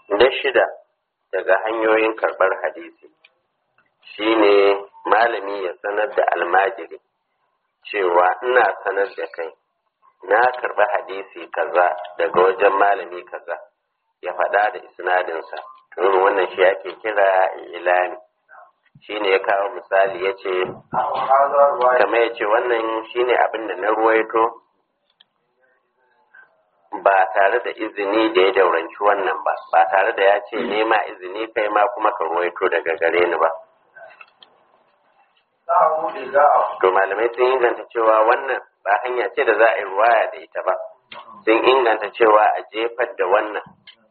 na shida daga hanyoyin karɓar hadisi shine malami ya sanar da almajiri cewa ina sanar da kai na karɓi hadisi kaza daga wajen malami kaza ya faɗa da isnadinsa irin wannan shi ake kira ilani shine ya kawo misali ya ce kamar ya ce wannan shine abin da na ruwaito ba tare da izini da ya dauranci wannan ba ba tare da ya ce nema izini kai ma kuma ka ruwaito daga gare ni ba to malamai sun inganta cewa wannan ba hanya ce da za a yi ruwaya da ita ba sun inganta cewa a jefar da wannan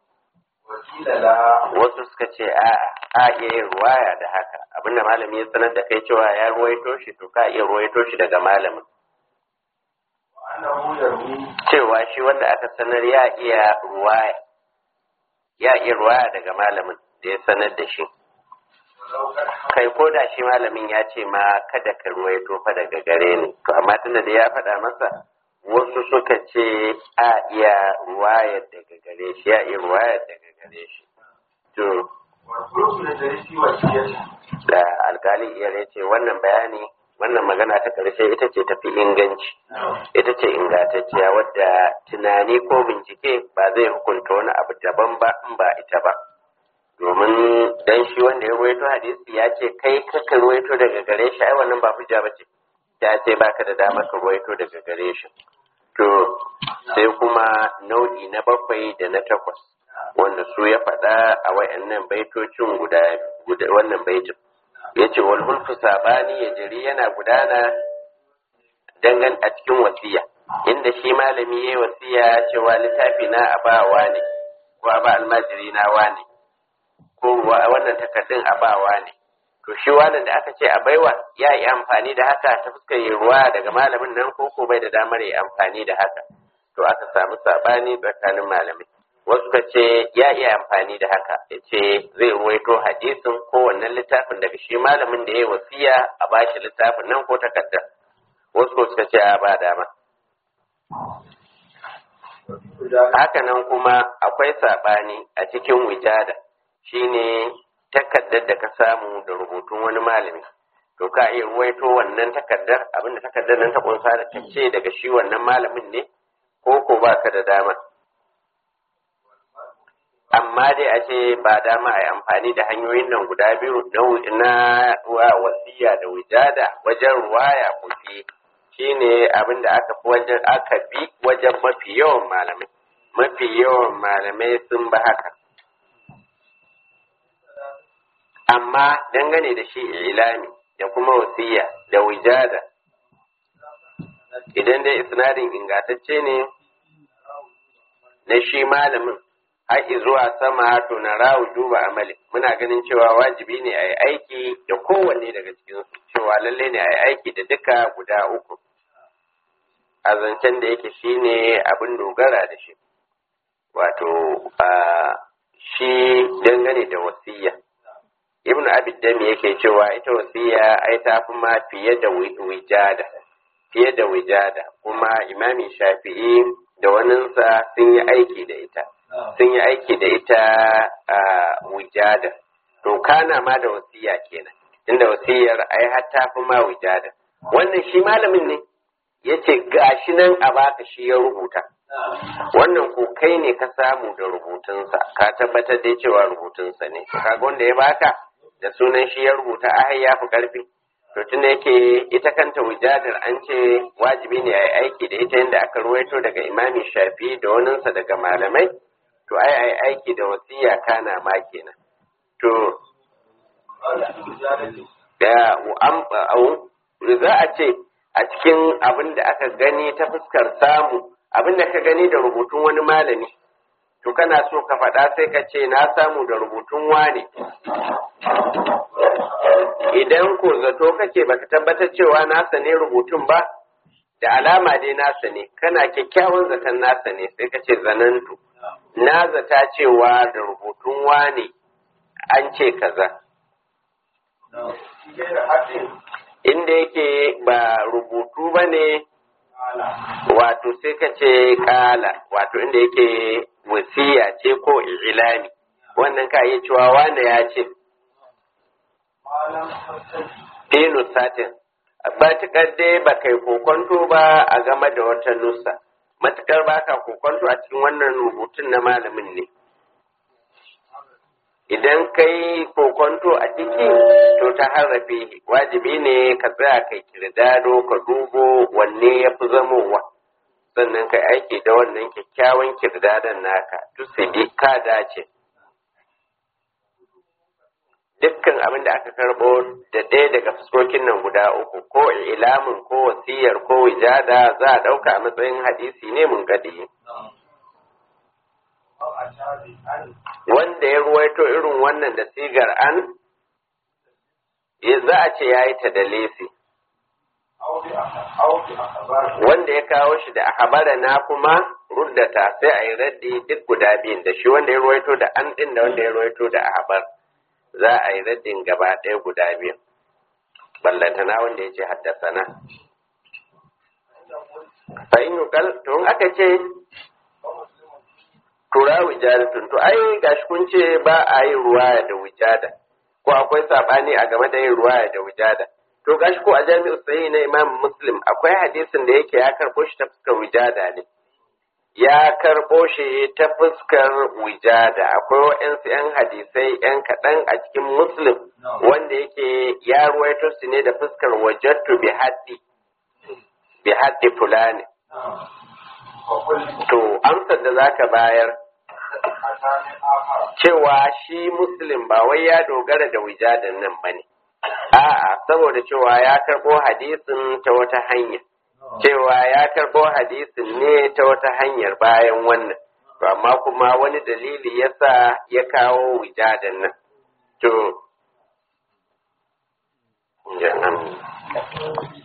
wasu suka ce a a iya yin ruwaya da haka abinda malami ya sanar da kai cewa ya ruwaito shi to ka iya ruwaito shi daga malamin cewa shi wanda aka sanar ya iya ruwaya ya iya ruwaya daga malamin da ya sanar da shi kai ko da shi malamin ya ce ma kada ka ruwaito fa daga gare ni to amma tunda da ya faɗa masa wasu suka ce a iya ruwaya daga gare shi ya iya ruwaya daga gare shi to da alkali iyar ya ce wannan bayani wannan magana ta karshe ita ce tafi inganci ita ce ingantacciya wadda tunani ko bincike ba zai hukunta wani abu daban ba in ba ita ba domin dan shi wanda ya ruwaito hadisi ya ce kai kaka ruwaito daga gare shi ai wannan ba hujja ba ce ya ce baka da damar ka ruwaito daga gare shi to sai kuma nau'i na bakwai da na takwas wanda su ya faɗa a wayannan baitocin guda wannan baitin ya ce wal hulfu sabani ya jiri yana gudana dangan a cikin wasiya inda shi malami ya yi wasiya cewa littafi na abawa ne ko a ba almajiri na wane ko wannan takardun abawa ne to shi wannan da aka ce a baiwa ya yi amfani da haka ta fuskar yi ruwa daga malamin nan ko ko bai da damar yi amfani da haka to aka samu sabani tsakanin malamai wasu ka ce ya iya amfani da haka ya ce zai ruwaito hadisin ko wannan littafin daga shi malamin da ya yi wasiya a bashi littafin nan ko takardar wasu ko suka ce a ba dama hakanan kuma akwai saɓani a cikin wijada shine takardar da ka samu da rubutun wani malami to ka iya ruwaito wannan takardar abinda takardar nan ta kunsa da ta ce daga shi wannan malamin ne ko ko baka da dama amma dai a ce ba dama a yi amfani da hanyoyin nan guda biyu na wasiya da wijada wajen ruwaya kufi shine abin da aka fi wajen aka bi wajen mafi yawan malamai mafi yawan malamai sun ba haka amma dangane da shi ilami da kuma wasiya da wijada idan dai isnadin ingantacce ne na shi malamin haƙi zuwa sama to na rawu duba amali muna ganin cewa wajibi ne a yi aiki da kowanne daga cikinsu cewa lalle ne a yi aiki da duka guda uku a zancen da yake shi ne abin dogara da shi wato shi dangane da wasiya ibn abiddami yake cewa ita wasiya ai ta fi ma fiye da wijada fiye da wijada kuma imami shafi'i da waninsa sun yi aiki da ita sun yi aiki da ita a wujada to kana ma da wasiya kenan inda wasiyar ai har ta fi ma wujada wannan shi malamin ne ya ce gashi nan a baka shi ya rubuta wannan ko kai ne ka samu da rubutunsa ka tabbatar da cewa rubutunsa ne kaga wanda ya baka da sunan shi ya rubuta ai ya fi karfi to tunda yake ita kanta wujadar an ce wajibi ne a yi aiki da ita yadda aka ruwaito daga imami shafi da waninsa daga malamai to ai ai aiki da wasiya kana ma kenan to da za a ce a cikin abin da aka gani ta fuskar samu abin da ka gani da rubutun wani malami to kana so ka faɗa sai ka ce na samu da rubutun wane idan ko zato kake baka tabbatar cewa nasa ne rubutun ba da alama dai nasa ne kana kyakkyawan zaton nasa ne sai ka ce zanantu na zata cewa da rubutun wane an ce kaza inda yake ba rubutu ba ne wato sai ka ce kala wato inda yake wasiya ce ko ilami wannan ka iya cewa wanda ya ce dinu satin matukar dai ba kai kokonto ba a game da wata nusa matukar ba ka kokonto a cikin wannan rubutun na malamin ne idan kai kokonto a ciki to ta harrafe wajibi ne ka tsaya kai kirdado ka dubo wanne ya fi zamowa sannan kai aiki da wannan kyakkyawan kirdadon naka tusidi ka dace dukkan abin da aka karbo da ɗaya daga fuskokin nan guda uku ko ilamin ko wasiyar ko wijada za a ɗauka a matsayin hadisi ne mun gadi wanda ya ruwaito irin wannan da sigar an za a ce ya yi ta da lesi wanda ya kawo shi da habara na kuma ruddata sai a yi raddi duk guda biyun da shi wanda ya ruwaito da an ɗin da wanda ya ruwaito da habar za a yi raddin gaba ɗaya guda biyu ballantana wanda ya ce haddasana fa'in yukal to in aka ce tura wijadatun to ai gashi kun ce ba a yi ruwaya da wujada ko akwai sabani a game da yin ruwaya da wujada to gashi ko a jami'u sahihi na imam muslim akwai hadisin da yake ya karɓo shi ta fuskar wujada ne ya karɓo shi ta fuskar wijada akwai waɗansu 'yan hadisai 'yan kaɗan a cikin muslim wanda yake ya ruwaito su ne da fuskar wajattu bi haddi bi haddi fulani to amsar da zaka bayar cewa shi muslim ba wai ya dogara da wijadan nan bane a'a saboda cewa ya karɓo hadisin ta wata hanya cewa ya karɓo hadisin ne ta wata hanyar bayan wannan to amma kuma wani dalili yasa ya kawo wijadan nan to